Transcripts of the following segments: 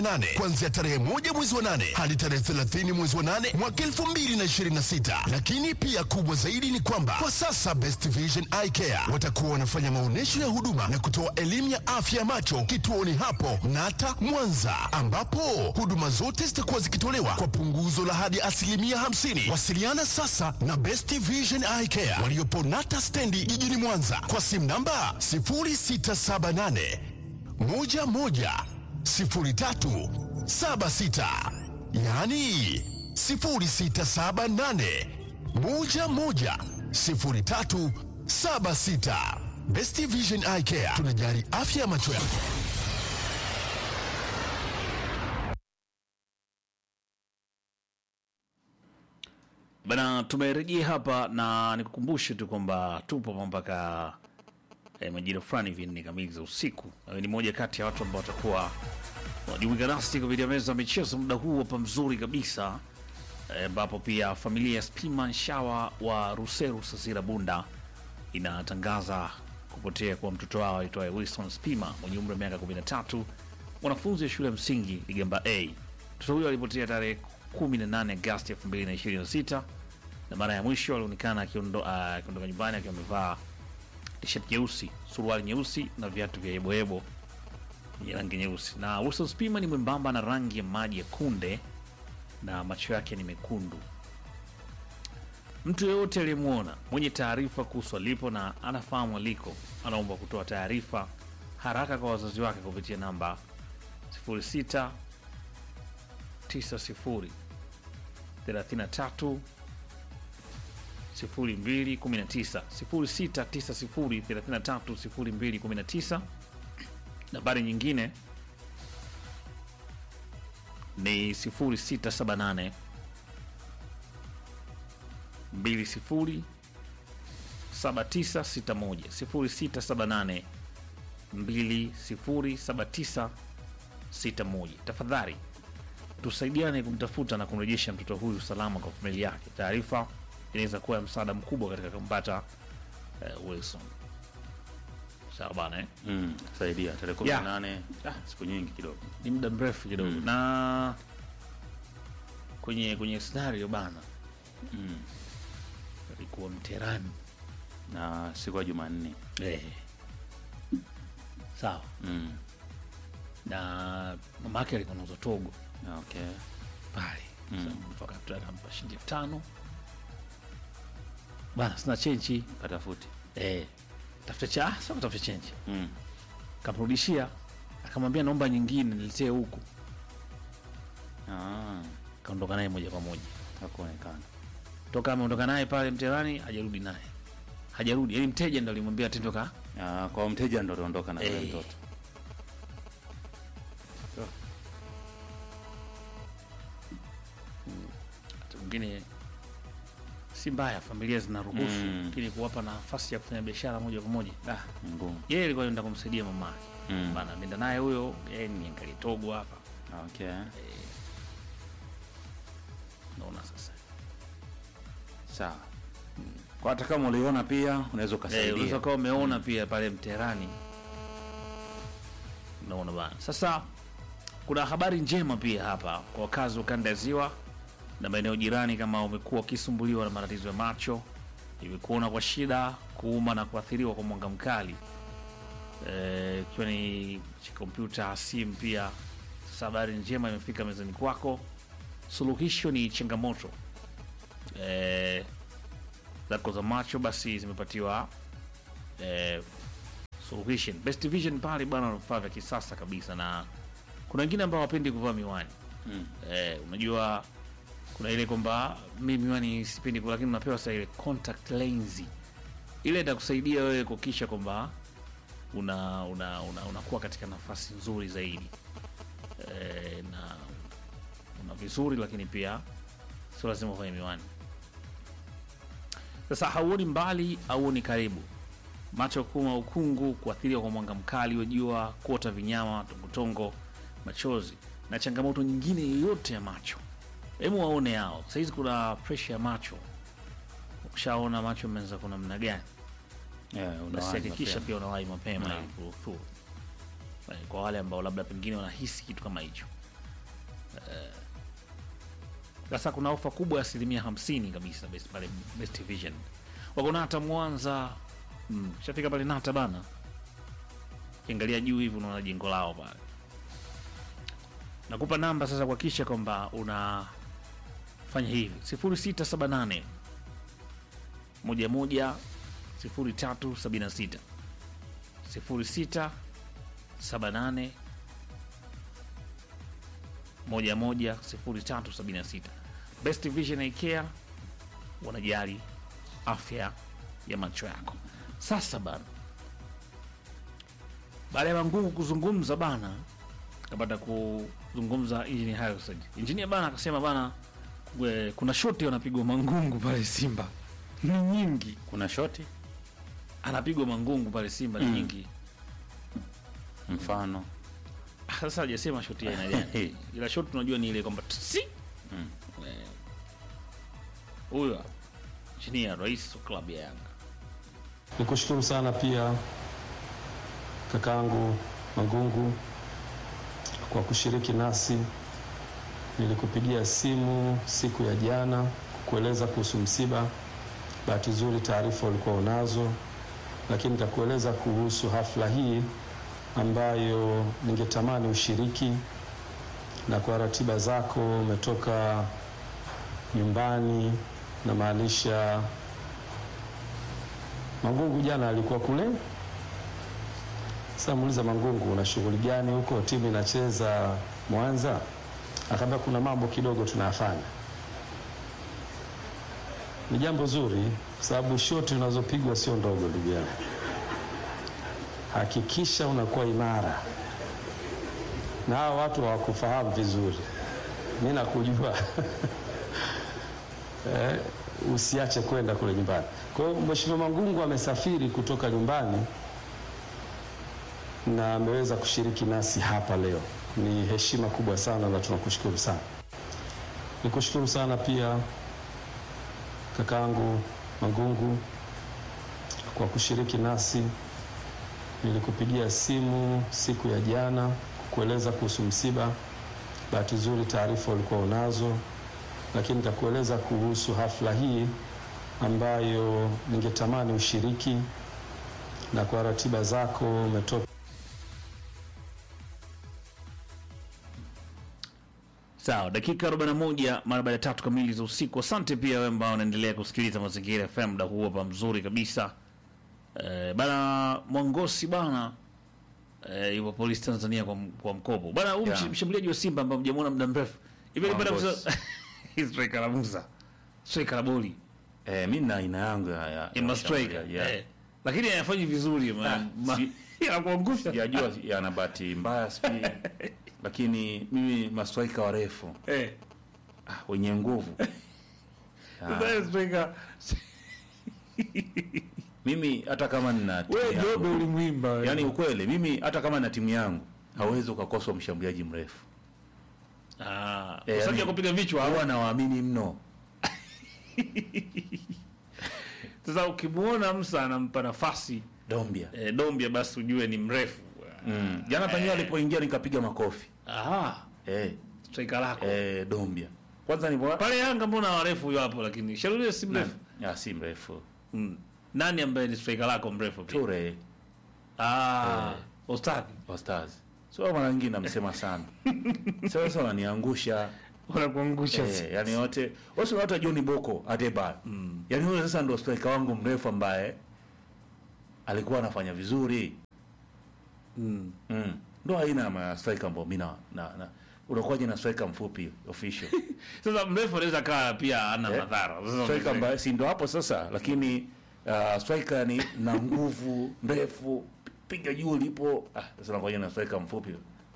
nane kuanzia tarehe moja mwezi wa nane hadi tarehe 30 mwezi wa nane mwaka 2026. Lakini pia kubwa zaidi ni kwamba kwa sasa Best Vision Eye Care watakuwa wanafanya maonyesho ya huduma na kutoa elimu ya afya ya macho kituoni hapo Nata Mwanza, ambapo huduma zote zitakuwa zikitolewa kwa punguzo la hadi asilimia 50. Wasiliana sasa na Best Vision Eye Care waliopo Nata stendi jijini Mwanza kwa simu namba 0678 11 0376 yaani 0678 11 0376. Best Vision Eye Care tunajali afya ya macho yako. Bana, tumerejea hapa na nikukumbushe tu kwamba tupo mpaka eh, majira fulani hivi nne kamili za usiku. Nawe ni moja kati ya watu ambao watakuwa wajumuika nasi kupitia meza ya michezo muda huu hapa mzuri kabisa, eh, ambapo pia familia ya Spima Nshawa wa Ruseru Sasira Bunda inatangaza kupotea kwa mtoto wao aitwaye Wilson Spima mwenye umri wa miaka 13, mwanafunzi wa shule ya msingi Ligamba A. Mtoto huyo alipotea tarehe 18 Agosti 2026 na mara ya mwisho alionekana akiondo- ah, akiondoka nyumbani akiwa amevaa t-shirt nyeusi, suruali nyeusi na viatu vya yeboyebo yenye rangi nyeusi. Na Wilson Spima ni mwembamba na rangi ya maji ya kunde na macho yake ni mekundu. Mtu yeyote aliyemwona mwenye taarifa kuhusu alipo na anafahamu aliko, anaomba kutoa taarifa haraka kwa wazazi wake kupitia namba 06 90 33 0219 06 90 33 0219. Nambari nyingine ni 0678 20 7961 0678 207961. Tafadhali tusaidiane kumtafuta na kumrejesha mtoto huyu salama kwa familia yake. Taarifa inaweza kuwa ya msaada mkubwa katika kumpata eh, Wilson. Sawa bana eh? Mm, saidia tarehe kumi na nane ah, siku nyingi kidogo. ni muda mrefu kidogo na kwenye kwenye scenario bana Mm. alikuwa mterani Na siku ya Jumanne. eh. sawa Mm. na mamake alikuwa nauza togo Okay. pale Mm. mm. akampa shilingi elfu tano bana sina chenchi Katafuti. eh. tafuta cha ah, sio kutafuta chenchi Mm. kamrudishia akamwambia naomba nyingine niletee huku Ah, kaondoka naye moja kwa moja hakuonekana. toka ameondoka naye pale mterani hajarudi naye hajarudi yani mteja ndo alimwambia atendoka Ah, kwa mteja ndo aliondoka na yule Eh. mtoto. wakati mwingine si mbaya familia zinaruhusu Mm. lakini kuwapa nafasi ya kufanya biashara moja kwa moja Ah, ni ngumu. yeye alikuwa anaenda kumsaidia mamake Mm. bana nenda naye huyo yeye ni angalie togo hapa Okay. naona sasa Sawa. Kwa hata kama uliona pia unaweza Eh, ukasaidia. unaweza kuwa umeona pia pale mterani unaona bana sasa kuna habari njema pia hapa kwa wakazi wa kanda ya ziwa na maeneo jirani kama umekuwa ukisumbuliwa na matatizo ya macho imekuona kwa shida kuuma na kuathiriwa kwa mwanga mkali Eh, ikiwa ni cha kompyuta simu pia sasa habari njema imefika mezani kwako suluhisho ni changamoto eh, zako za macho basi zimepatiwa eh, solution best vision pale bwana wana vifaa vya kisasa kabisa na kuna wengine ambao wapendi kuvaa miwani Mm. eh, unajua kuna ile kwamba mi miwani sipendi kuvaa, lakini unapewa sasa ile contact lens ile itakusaidia wewe kuhakikisha kwamba una una una unakuwa katika nafasi nzuri zaidi eh, na una vizuri lakini pia sio lazima ufanye miwani sasa hauoni mbali hauoni karibu macho kuuma ukungu kuathiriwa kwa mwanga mkali wa jua kuota vinyama tongotongo machozi na changamoto nyingine yoyote ya macho hebu waone hao sahizi kuna presha ya macho ukishaona macho ameanza kuna namna gani Yeah, basi unawahi hakikisha mapema. pia unawahi mapema Naam. ili kuruhusu Eh, kwa wale ambao labda pengine wanahisi kitu kama hicho sasa kuna ofa kubwa ya asilimia hamsini kabisa best, pale Best Vision wako Nata Mwanza mm. shafika pale Nata bana, kiangalia juu hivi unaona jengo lao pale. Nakupa namba sasa kuhakikisha kwamba unafanya hivi 0678 moja moja sifuri tatu sabini na sita sifuri sita saba nane moja moja sifuri tatu sabini na sita Best Vision Eye Care wanajali afya ya macho yako. Sasa bana, baada ya Mangungu kuzungumza bana, kapata kuzungumza Engineer Harrison. Engineer bana akasema bana, kwe- kuna shoti wanapigwa Mangungu pale Simba ni nyingi, kuna shoti anapigwa Mangungu pale Simba ni nyingi. mfano Ah, Sasa hajasema shoti ya aina gani, ila shoti tunajua ni ile kwamba si Eh, huyo hapa, Engineer rais wa klabu ya Yanga. Nikushukuru sana pia kakaangu Mangungu kwa kushiriki nasi. Nilikupigia simu siku ya jana kukueleza kuhusu msiba. Bahati nzuri taarifa ulikuwa unazo, lakini nitakueleza kuhusu hafla hii ambayo ningetamani ushiriki, na kwa ratiba zako umetoka nyumbani, namaanisha Mangungu jana alikuwa kule. Sasa muuliza Mangungu, una shughuli gani huko? Timu inacheza Mwanza? Akaambia kuna mambo kidogo tunayafanya. Ni jambo zuri, kwa sababu shoti unazopigwa sio ndogo, ndugu yangu. Hakikisha unakuwa imara, na hawa watu hawakufahamu vizuri. Mi nakujua eh, usiache kwenda kule nyumbani. Kwa hiyo Mheshimiwa Mangungu amesafiri kutoka nyumbani na ameweza kushiriki nasi hapa leo. Ni heshima kubwa sana na tunakushukuru sana. Nikushukuru sana pia kakaangu Mangungu kwa kushiriki nasi. Nilikupigia simu siku ya jana kukueleza kuhusu msiba. Bahati nzuri taarifa ulikuwa unazo, lakini nitakueleza kuhusu hafla hii ambayo ningetamani ushiriki, na kwa ratiba zako umetoka Sawa, dakika 41 mara baada ya tatu kamili za usiku. Asante pia wewe ambao unaendelea kusikiliza Mazingira FM muda huu hapa mzuri kabisa. Eh, bana Mwangosi bana eh, yupo polisi Tanzania kwa, kwa mkopo bana. Huyu Yeah. msh- mshambuliaji wa Simba ambaye mjamuona muda mrefu hivi alipata Mwangosi. kusa striker la Musa striker la boli eh, mi na aina yangu ya, ya, ya ma striker washambuliaji, yeah. eh, lakini hayafanyi vizuri ma, Ah, ma, si- anakuangusha Sijajua yana bahati mbaya sijui, lakini mimi mastraika warefu eh, ah, wenye nguvu sasa striker mimi hata kama nina timu wewe yangu- Jobe ulimwimba wewe. yani ukweli mimi hata kama na timu yangu hawezi ukakosa mshambuliaji mrefu ah, Eh, kwa sababu ya yani- kupiga vichwa huwa nawaamini mno Sasa ukimwona Musa anampa nafasi dombia e, Dombia, basi ujue ni mrefu. mm. jana penyewe alipoingia nikapiga makofi Aha, eh, striker lako eh, dombia kwanza ni pale Yanga, mbona warefu huyo hapo, lakini Sharulile si mrefu ya si mrefu mm. Nani ambaye ni striker lako mrefu pia? ture Ah, Ostadi wa stars so mara nyingi namsema sana sasa wananiangusha wanakuangusha eh, yani wote wote watu John Boko Adebayo mm. yani huyo sasa ndo striker wangu mrefu ambaye alikuwa anafanya vizuri mm. mm. ndo aina ya striker ambao mimi na, na, na unakuwaje na striker mfupi official Sasa mrefu anaweza kaa pia ana Eh, madhara. Sasa striker unaweza- ambaye si ndo hapo sasa lakini uh, striker ni na nguvu ndefu piga juu lipo ah, sasa unakuwaje na striker mfupi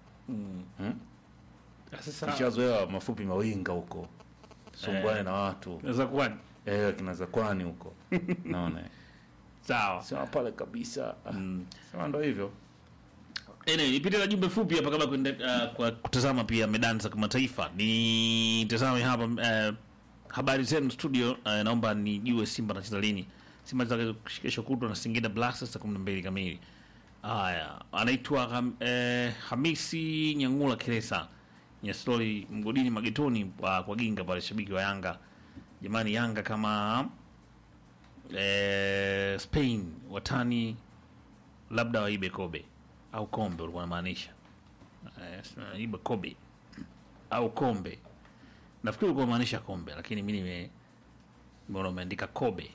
sasa nishazoea mafupi mawinga huko sumbuane Eh. na watu unaweza kuwa eh, kina zakwani huko naona sawa. sema pale kabisa ah, sema ndo hivyo Anyway, nipite na jumbe fupi hapa kabla kuende, uh, kwa kutazama pia medani za kimataifa. Ni tazame hapa uh, habari zenu studio. Uh, naomba nijue Simba anacheza lini. Simba anacheza kesho kutwa na Singida Black Stars saa 12 kamili. Haya, anaitwa Ham, eh, Hamisi Nyangula Kiresa. Nyasloli mgodini magetoni kwa, kwa Ginga pale, shabiki wa Yanga. Jamani, Yanga kama eh, Spain watani labda waibe kobe au kombe, ulikuwa unamaanisha eh, sina- ibe kobe au kombe. Nafikiri ulikuwa unamaanisha kombe, lakini mimi nime nimeona umeandika kobe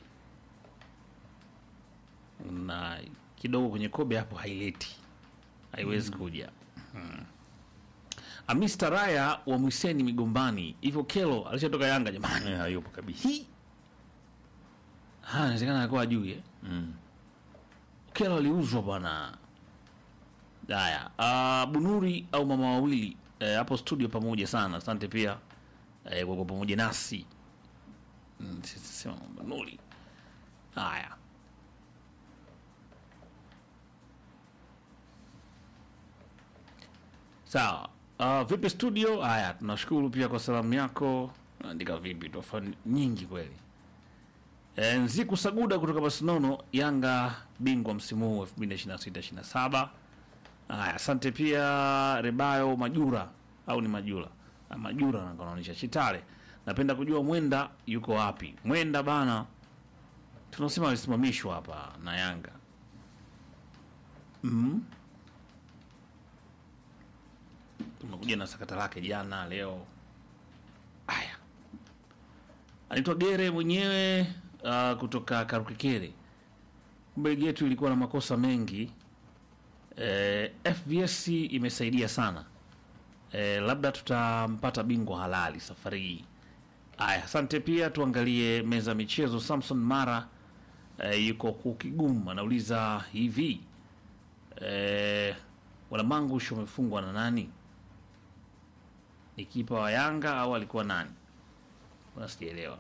na kidogo kwenye kobe hapo haileti, haiwezi kuja. Hmm. Amista Raya wa Mwiseni Migombani, hivyo Kelo alishatoka Yanga jamani. Eh, hayupo kabisa. Hii Ah, inawezekana alikuwa ajui eh? Mm. Kelo aliuzwa bwana. Haya, ah, Bunuri au mama wawili eh, hapo studio pamoja sana. Asante pia eh, kwa kuwa pamoja nasi. Mm, sisi sema Bunuri. Haya. Sawa. Uh, vipi studio? Haya, tunashukuru pia kwa salamu yako. Andika vipi tofa nyingi kweli. E, Nziku Saguda kutoka Barcelona, Yanga bingwa msimu huu 2026-27. Haya, asante pia Rebayo Majura au ni Majura? Ah, Majura na kanaonyesha Chitale. Napenda kujua Mwenda yuko wapi? Mwenda bana, tunasema alisimamishwa hapa na Yanga. Mm. Tumekuja na sakata lake jana, leo. Haya, anaitwa Gere mwenyewe uh, kutoka Karukikere. Kumbe ligi yetu ilikuwa na makosa mengi. Eh, FVS imesaidia sana. Eh, labda tutampata bingwa halali safari hii. Aya, asante pia. Tuangalie meza ya michezo. Samson Mara eh, yuko Kukigumu anauliza hivi eh, Walamangush wamefungwa na nani? Ni kipa wa Yanga au alikuwa nani? Mbona sijaelewa.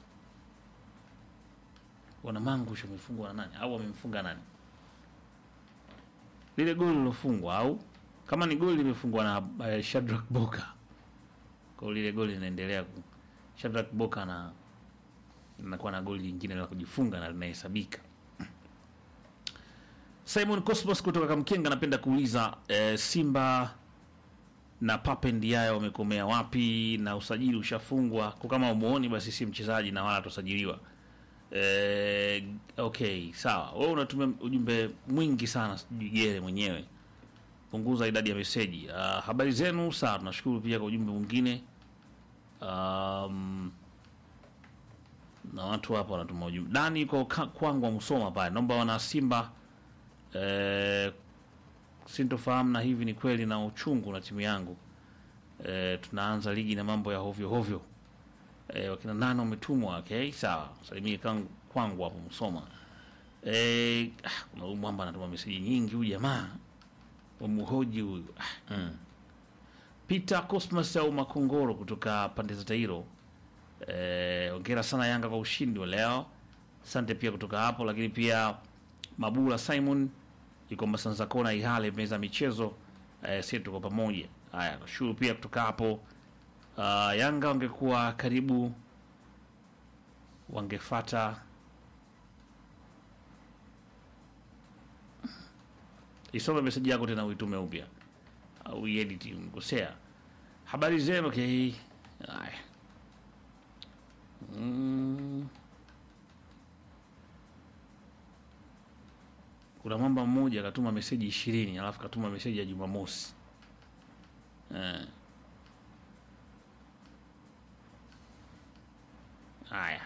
Wanamangush wamefungwa na nani au wamemfunga nani? Lile goli lilofungwa au kama ni goli limefungwa na uh, Shadrack Boka. Kwa hiyo lile goli linaendelea ku Shadrack Boka na inakuwa na goli lingine la kujifunga na linahesabika. Simon Cosmos kutoka Kamkenga anapenda kuuliza eh, Simba na Pape Ndiaye wamekomea wapi na usajili ushafungwa? Kwa kama umuoni basi si mchezaji na wala atasajiliwa. Eh, okay, sawa. Wewe unatumia ujumbe mwingi sana, sijui Gere mwenyewe. Punguza idadi ya meseji. Uh, habari zenu, sawa. Tunashukuru pia kwa ujumbe mwingine. Um, na watu hapa wanatuma ujumbe. Dani yuko ka- kwangu wa Musoma pale. Naomba wana Simba eh, sintofahamu na hivi ni kweli na uchungu na timu yangu. Eh, tunaanza ligi na mambo ya hovyo hovyo. Eh, wakina nane wametumwa. Okay, sawa. Salimie kangu kwangu hapo Musoma. Eh, ah, kuna huyu mwamba anatuma meseji nyingi huyu jamaa. Wamuhoji huyu. Ah. Mm. Peter Cosmas au Makongoro kutoka pande za Tairo. Eh, ongera sana Yanga kwa ushindi wa leo. Asante pia kutoka hapo, lakini pia Mabula Simon yuko Masanza Kona Ihale meza ya michezo. Eh, sisi tuko pamoja. Haya, nashukuru pia kutoka hapo. Uh, Yanga wangekuwa karibu wangefata isome meseji yako tena uitume upya au iedit mkosea. Habari zenu okay. Haya. Mm. Kuna mwamba mmoja akatuma meseji ishirini alafu katuma meseji ya Jumamosi eh. Haya,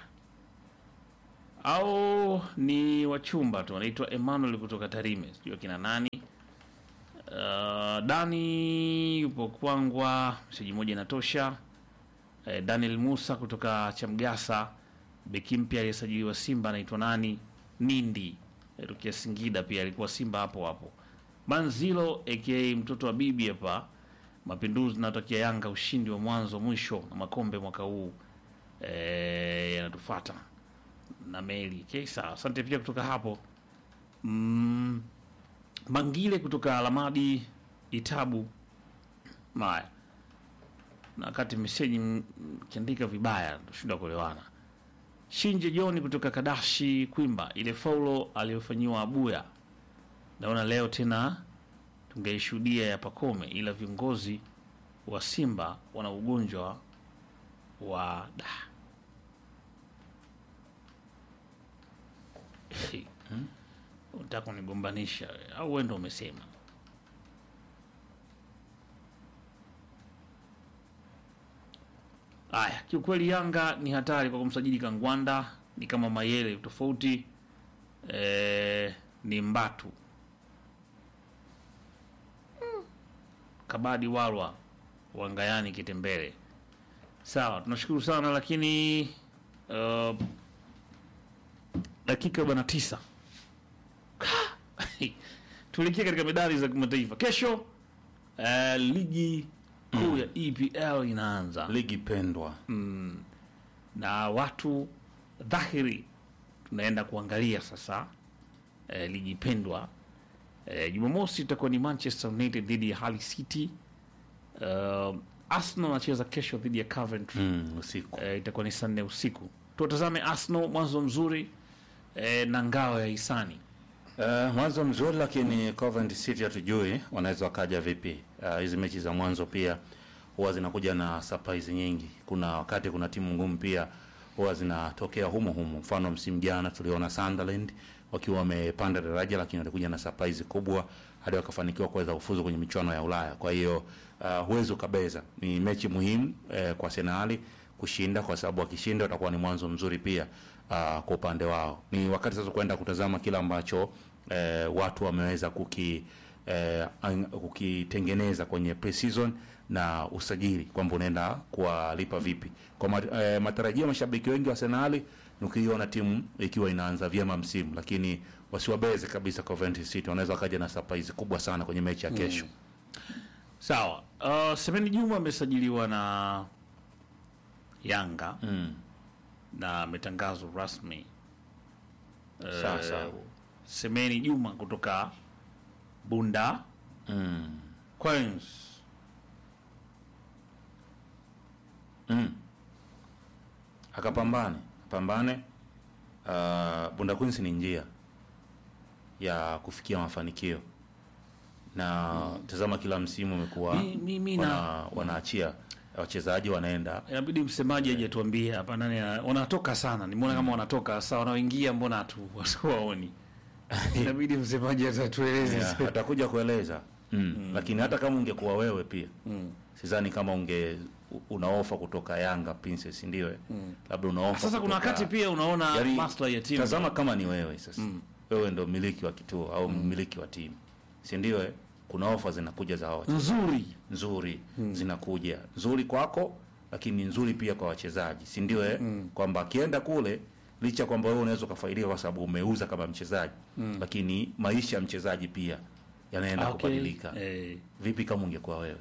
au ni wachumba tu, anaitwa Emmanuel kutoka Tarime, sijui akina nani. Uh, Dani yupo Kwangwa, meseji moja inatosha. Eh, Daniel Musa kutoka Chamgasa, beki mpya aliyesajiliwa Simba anaitwa nani? Nindi eh, Rukia Singida, pia alikuwa Simba hapo hapo. Manzilo aka mtoto wa bibi hapa. Mapinduzi natakia Yanga ushindi wa mwanzo mwisho na makombe mwaka huu eh, yanatufuata na meli. Okay, sawa. Asante pia kutoka hapo mm, Mangile kutoka Alamadi Itabu Maya na wakati meseji m- kiandika vibaya tushinda kuelewana. Shinje Joni kutoka Kadashi Kwimba, ile faulo aliyofanyiwa Abuya, naona leo tena tungeishuhudia ya Pakome, ila viongozi wa Simba wana ugonjwa wa da unataka kunigombanisha au wewe ndo umesema? Aya, kiukweli Yanga ni hatari kwa kumsajili Kangwanda, ni kama Mayele tofauti eh, ni Mbatu Kabadi Walwa Wangayani Kitembele. Sawa, tunashukuru sana lakini uh, dakika arobaini na tisa tuelekea katika medali za kimataifa kesho. Uh, ligi kuu ya EPL inaanza ligi pendwa na watu dhahiri tunaenda kuangalia sasa eh, ligi pendwa eh, Jumamosi itakuwa ni Manchester United dhidi ya Hull City. Uh, Arsenal anacheza kesho dhidi ya Coventry mm, usiku eh, itakuwa ni saa nne usiku. Tuwatazame Arsenal, mwanzo mzuri eh, na ngao ya hisani Uh, mwanzo mzuri lakini Coventry City hatujui wanaweza wakaja vipi. Uh, hizi mechi za mwanzo pia huwa zinakuja na surprise nyingi. Kuna wakati kuna timu ngumu pia huwa zinatokea humo humo. Mfano msimu jana tuliona Sunderland wakiwa wamepanda daraja, lakini walikuja na surprise kubwa hadi wakafanikiwa kuweza kufuzu kwenye michuano ya Ulaya. Kwa hiyo uh, huwezi ukabeza, ni mechi muhimu eh, kwa Arsenal kushinda, kwa sababu wakishinda utakuwa ni mwanzo mzuri pia uh, kwa upande wao. Ni wakati sasa kwenda kutazama kile ambacho eh, watu wameweza kuki eh, ang- kukitengeneza kwenye pre-season na usajili kwamba unaenda kuwalipa vipi. Kwa ma, eh, matarajio ya mashabiki wengi wa Arsenal ni ukiiona timu ikiwa inaanza vyema msimu, lakini wasiwabeze kabisa Coventry City, wanaweza wakaja na surprise kubwa sana kwenye mechi ya kesho. sawa. Uh, Semeni Juma amesajiliwa na Yanga Mm. na ametangazwa rasmi Sawa sawa. Semeni Juma kutoka Bunda Mm. Queens. Mm. Akapambane, pambane. Uh, Bunda Queens ni njia ya kufikia mafanikio na tazama, kila msimu umekuwa Mi- mi- mi na- wana, wanaachia wachezaji wanaenda Inabidi msemaji aje tuambie hapa nani ana- wanatoka sana. Nimeona kama wanatoka sasa, wanaoingia mbona hatu hatuwaoni. Inabidi msemaji atatueleze. yeah, atakuja kueleza mm. Lakini hata kama ungekuwa wewe pia Mm. sidhani kama unge u- una ofa kutoka Yanga Princess ndio eh? labda una ofa Sasa kuna kutoka- wakati pia unaona Yaani, maslahi ya timu. Tazama kama ni wewe sasa, wewe ndo mmiliki wa kituo au mmiliki wa timu, si ndio? eh? Kuna ofa zinakuja za hawa nzuri. nzuri zinakuja nzuri kwako, lakini nzuri pia kwa wachezaji, si ndio? Eh, kwamba akienda kule, licha kwamba wewe unaweza ukafaidika kwa sababu umeuza kama mchezaji, lakini maisha ya mchezaji pia yanaenda Okay. kubadilika. Eh, Vipi kama ungekuwa wewe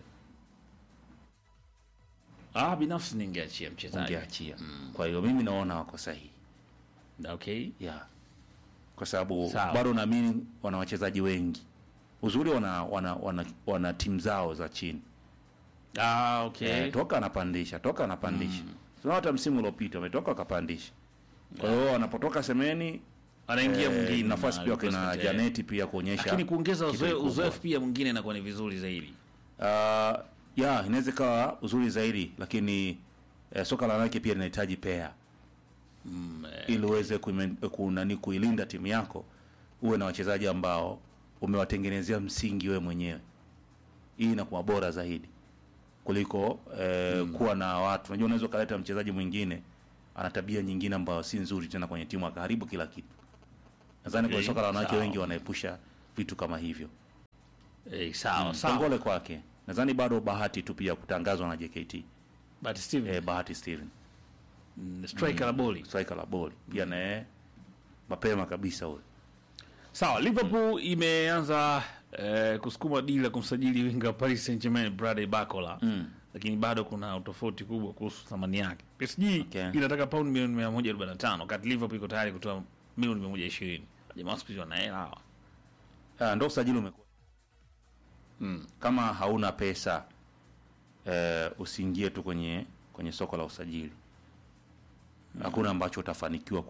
ah, binafsi ningeachia mchezaji. ungeachia? Kwa hiyo mimi naona wako sahihi Okay. yeah. kwa sababu Sawa. bado naamini wana wachezaji wengi uzuri wana wana, wana, wana timu zao za chini Ah, okay. eh, toka anapandisha toka anapandisha mm. hata msimu uliopita wametoka wakapandisha kwa hiyo wanapotoka semeni Anaingia eh, mwingine. nafasi na pia kina request, eh. Janeti pia kuonyesha Lakini kuongeza kitu uzoe- kikubwa. uzoefu pia mwingine inakuwa ni vizuri zaidi. Uh, ya inaweza ikawa uzuri zaidi lakini eh, soka la wanawake pia linahitaji pea mm, ili uweze kuime- kunani kuilinda timu yako uwe na wachezaji ambao umewatengenezea msingi wewe mwenyewe hii inakuwa bora zaidi kuliko eh, kuwa na watu unajua unaweza ukaleta mchezaji mwingine ana tabia nyingine ambayo si nzuri tena kwenye timu akaharibu kila kitu nadhani Okay, kwenye soka la wanawake sawa. wengi wanaepusha vitu kama hivyo Eh, sawa, sawa. Kongole kwake. Nadhani bado bahati tu pia kutangazwa na JKT. But Steven, Eh, bahati Steven, mm, striker la boli. striker la boli. Pia naye mapema kabisa huyo. Sawa, Liverpool imeanza eh, kusukuma dili la kumsajili winga wa Paris Saint-Germain Bradley Barcola. Lakini bado kuna utofauti kubwa kuhusu thamani yake. PSG Okay. inataka paundi milioni 145 wakati Liverpool iko tayari kutoa milioni 120. Jamaa siku hizi wana hela hawa. Ah, ndo usajili umekuwa. Kama hauna pesa eh, usiingie tu kwenye kwenye soko la usajili. Hakuna ambacho utafanikiwa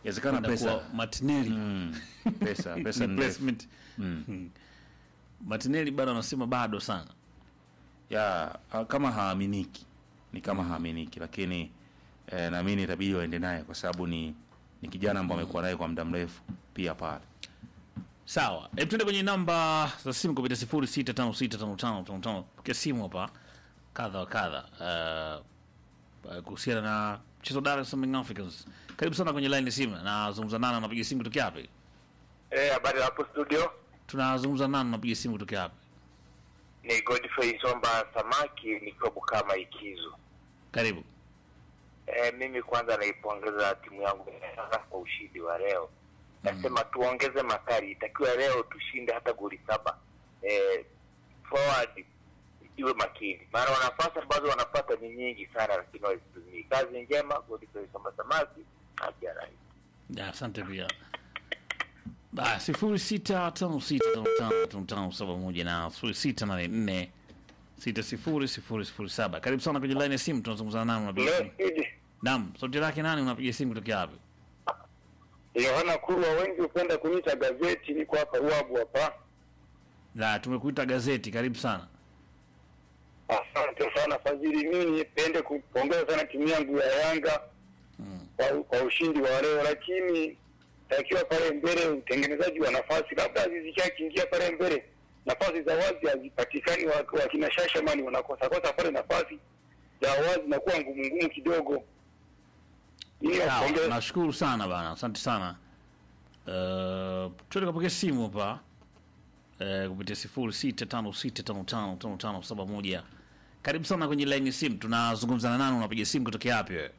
Inawezekana Kwenda pesa kuwa Martinelli mm, pesa pesa ni ndefu. replacement. Hmm. Martinelli bado anasema bado sana. ya ah, kama haaminiki ni kama haaminiki, lakini eh, naamini itabidi waende naye kwa sababu ni ni kijana ambao amekuwa naye kwa muda mrefu pia pale. Sawa, hebu tuende kwenye namba za simu kupitia sifuri sita tano sita tano tano tano tano. Pokea simu hapa kadha wa kadha uh, uh, kuhusiana na mchezo wa Dar es Salaam Young Africans. Karibu sana kwenye line ya simu. Nazungumza nani, unapiga simu kutoka wapi? Eh, habari hapo studio. Tunazungumza nani, unapiga simu kutoka wapi? Ni Godfrey Somba Samaki nikiwa Bukama Ikizu. Karibu. Eh, mimi kwanza naipongeza timu yangu ya Yanga kwa ushindi wa leo. Nasema tuongeze makali, itakiwa leo tushinde hata goli saba. Eh, forward iwe makini, maana nafasi ambazo wanapata ni nyingi sana, lakini wazitumii. Kazi njema, Godfrey Somba Samaki aja rais. Ya, asante pia. Ba, sifuri sita tano sita tano tano tano tano saba moja na sifuri sita nane nne sita sifuri sifuri sifuri saba. Karibu sana kwenye line ya simu, tunazungumza nani, unapiga simu? Naam, sauti lake nani, unapiga simu kutoka wapi? Yohana Kurwa, wengi hupenda kuniita gazeti, niko hapa Ruabu hapa. La, tumekuita gazeti, karibu sana. Asante sana Fadhili, mimi nipende kupongeza sana timu yangu ya Yanga kwa, kwa ushindi wa leo, lakini takiwa pale mbele utengenezaji wa nafasi, labda zishakiingia pale mbele, nafasi za wazi hazipatikani, wa- wakina Shashamani wanakosa kosa pale, nafasi za wazi nakuwa ngumu ngumu kidogo. Mimi Sawa, napongeza nashukuru sana bana, asante sana. Uh, tuende kapokea simu hapa uh, kupitia sifuri sita tano sita tano tano tano tano saba moja. Karibu sana kwenye line ya simu, tunazungumza na nani, unapiga simu kutoka wapi wewe?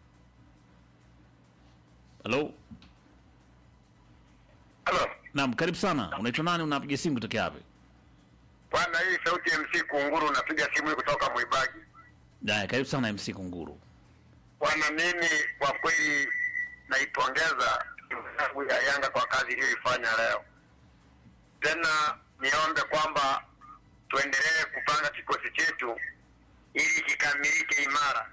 Halo? Halo. Naam, karibu sana. Unaitwa nani, unapiga simu kutoka wapi? Bwana, hii sauti ya MC Kunguru, napiga simu hii kutoka Mwibagi. Daya, karibu sana MC Kunguru. Bwana, mimi kwa kweli naipongeza timu yangu ya Yanga kwa kazi iliyoifanya leo. Tena niombe kwamba tuendelee kupanga kikosi chetu ili kikamilike imara.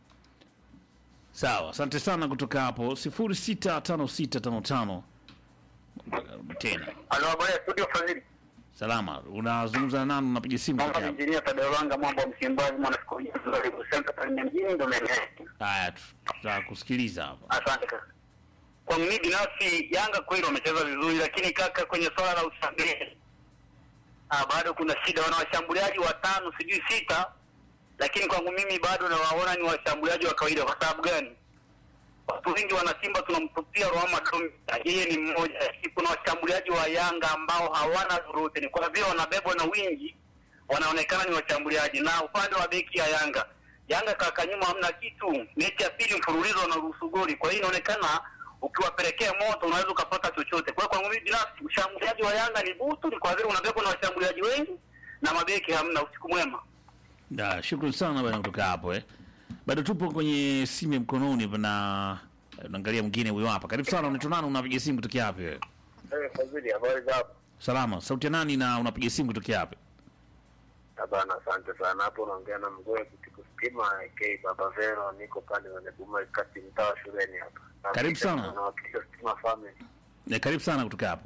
Sawa, asante sana kutoka hapo sifuri sita tano sita tano tano tena. Halo, habari ya studio Fadhili. Salama, unazungumza na nani, unapiga simu kutoka Mwamba hapo? injinia Tadewanga Mwamba Msimbazi mwanasikolojia Karibu Center pale mjini ndo mimi. Haya, tu- tutakusikiliza hapa. Asante kaka. Kwa mimi binafsi Yanga kweli wamecheza vizuri, lakini kaka, kwenye swala la ushambuliaji ah, bado kuna shida. Wana washambuliaji watano sijui sita, lakini kwangu mimi bado nawaona ni washambuliaji wa kawaida. Kwa sababu gani? Watu wengi wana Simba tunamtupia Roma Domita, yeye ni mmoja, lakini kuna washambuliaji wa Yanga ambao hawana lolote, ni kwa vile wanabebwa na wingi, wanaonekana ni washambuliaji. Na upande wa beki ya Yanga, Yanga kaka, nyuma hamna kitu. Mechi ya pili mfululizo wanaruhusu goli, kwa hiyo inaonekana ukiwapelekea moto unaweza ukapata chochote. Kwa hiyo kwangu mimi binafsi, ushambuliaji wa Yanga ni butu, ni kwa vile unabebwa na washambuliaji wengi na mabeki hamna. Usiku mwema. Da, shukrani sana bwana kutoka hapo eh. Bado tupo kwenye simu ya mkononi na naangalia mwingine huyo hapa. Karibu sana, unaitwa nani, unapiga simu kutoka wapi wewe? Eh, Fadhili, habari za hapo? Salama, sauti ya nani na unapiga simu kutoka wapi? Bana, asante sana. Hapo unaongea na mgoe kutiku stima AK Baba Vero, niko pande za Nebuma kati mtaa wa shuleni hapa. Na Karibu pia sana. Nawakilisha Stima Family. Eh, karibu sana kutoka hapo.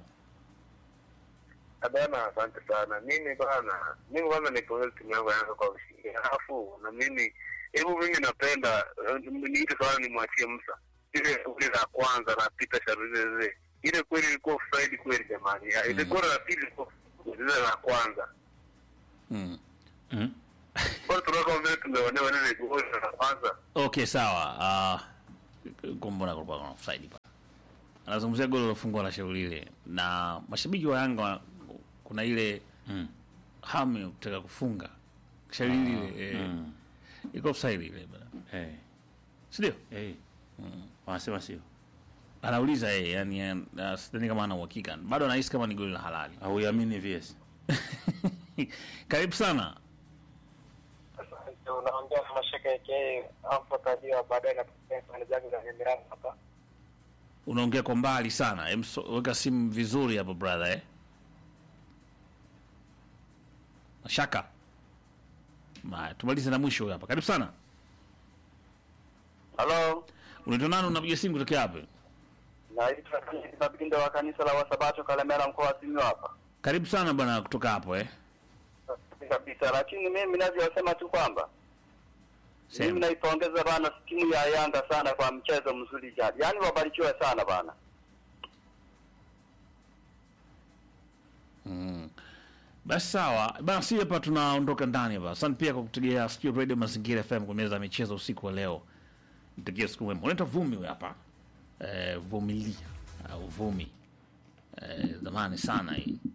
Bana, asante sana. Mimi bana, mimi kwanza nipongeze timu yangu ya Yanga kwa ushindi. Alafu na mimi hebu mimi napenda eh, niite sana nimwachie Musa. Ile ule la kwanza na Peter Sharuzeze. Ile kweli ilikuwa offside kweli jamani. Ya, Ile goli la pili ilikuwa ile la kwanza. Mm. Mm. Kwa hiyo tunaona kama vile tumeonewa ile goli la kwanza. Okay, sawa. Ah, uh, mbona kulikuwa kuna offside pa. Anazungumzia goli lilofungwa la shauri lile na mashabiki wa Yanga wa- kuna ile Mm. hamu ya kutaka kufunga shauri lile eh, Mm. iko offside ile bwana. Eh. Si ndio? Eh. Wanasema sio. Anauliza yeye, yani uh, sidhani kama ana uhakika. Bado anahisi kama ni goli la halali. Hauamini VS. Karibu sana. Asante, unaongea na mashaka yake hapo tajia baadaye na pande zake za Emirati hapa. Unaongea kwa mbali sana. Em, so- weka simu vizuri hapo brother eh. Mashaka. Ma, tumalize na mwisho huyu hapa. Karibu sana. Halo. Unaitwa nani unapiga simu kutoka wapi? Naitwa Mabindo wa kanisa la Wasabato Kalemera, mkoa wa Simiyu hapa Karibu sana bwana kutoka hapo eh. kabisa, lakini mimi navyosema tu kwamba mimi Sema. naipongeza bana timu ya Yanga sana kwa mchezo mzuri jana, yaani wabarikiwe sana bana. Basi sawa basi, hapa tunaondoka ndani hapa. Asante pia kwa kutegea sikio Radio Mazingira FM kwa meza ya michezo usiku wa leo. Mtegea siku mwema. Unaitwa Vumi huyu hapa eh, Vumilia au Vumi eh, zamani sana hii